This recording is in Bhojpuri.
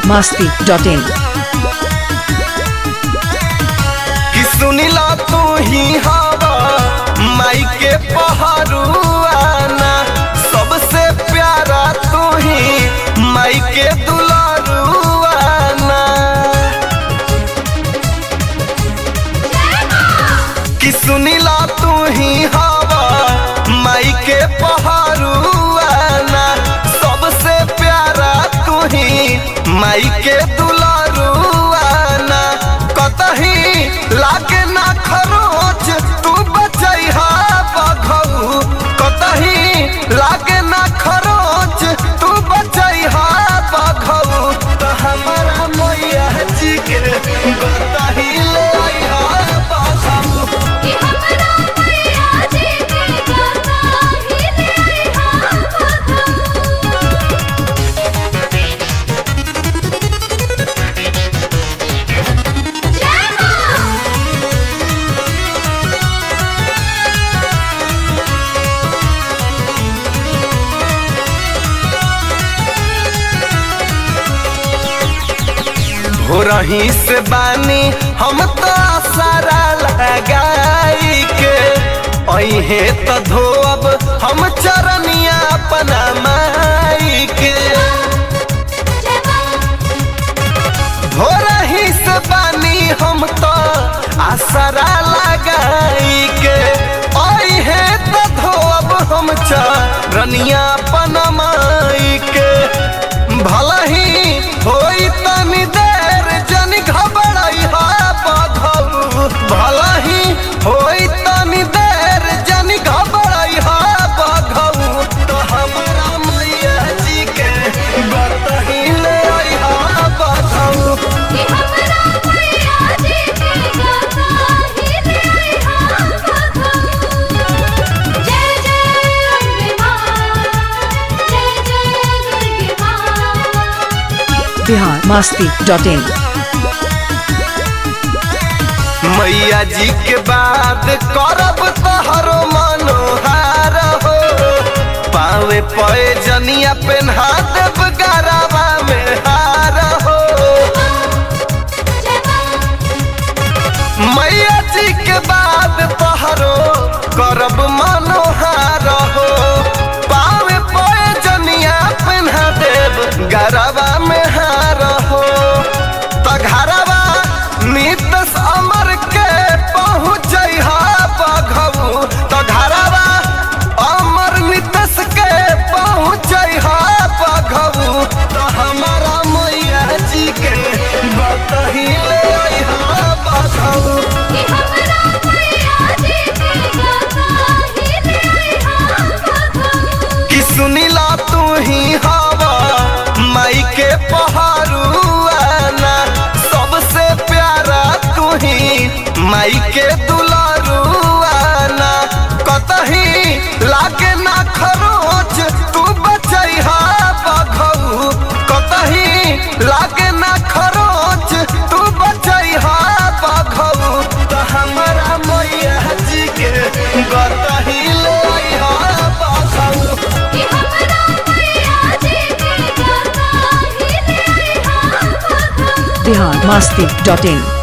masti.in कि सुनिला तू ही हवा माई के पहरुआना सबसे प्यारा तू ही माई के दुलारुआना कि सुनिला तू ही हवा माई के पहरुआना सबसे प्यारा तू ही माई के दुलारुआना कतही लागे ना खरोच तू बचैहा बघऊ कतही लागे ना खरोच तू बचैहा बघऊ तो हमारा मैया जी के कतही ले आइहा बघऊ कि हमरा मैया जी के गाता ही ले आइहा बघऊ जय मां हो रही से बानी हम तो सारा लगाई के अहे तो धोब हम चरनिया अपना माई के जय मां हो रही से बानी हम तो आसरा लगाई के अहे तो धोब हम चरनिया अपना माई के भला ही होई तनी देर जन घबराई हा बधऊ भला ही होई तनी देर जन घबराई हा बधऊ तो हमारा मैया जी के बतही ले आई हा बधऊ कि हमरा मैया जी के गाता ही ले आइहा बघऊ जय जय अम्बे मां जय जय दुर्गे मां Bihar masti.in मैया जी के बाद करब तहरो मनोहार हो पावे पे जनिया पेन्हा देव गरावा में हार हो जय मां मैया जी के बाद तहरो करब मनोहार हो पावे पे जनिया पेन्हा देव गरावा में हार हो त घरवा नितस अमर के पहुँच बघऊ त घरवा अमर नितस के पहुँच बघऊ त हमारा मैया जी के बतही ले अइहा बघऊ कि हमरा मैया जी के गाता ही ले आइहा बघऊ कि सुनिला तू ही हवा माई के पहरुआना सबसे प्यारा तू ही माई के दुलारुआना कतही लागे ना खरोच तू बचैहा बघऊ कतही लागे ना खरोच तू बचैहा बघऊ तो हमारा मैया जी के गतही ले अइहा बघऊ कि हमरा मैया जी के गाता ही ले आइहा बघऊ Bihar masti.in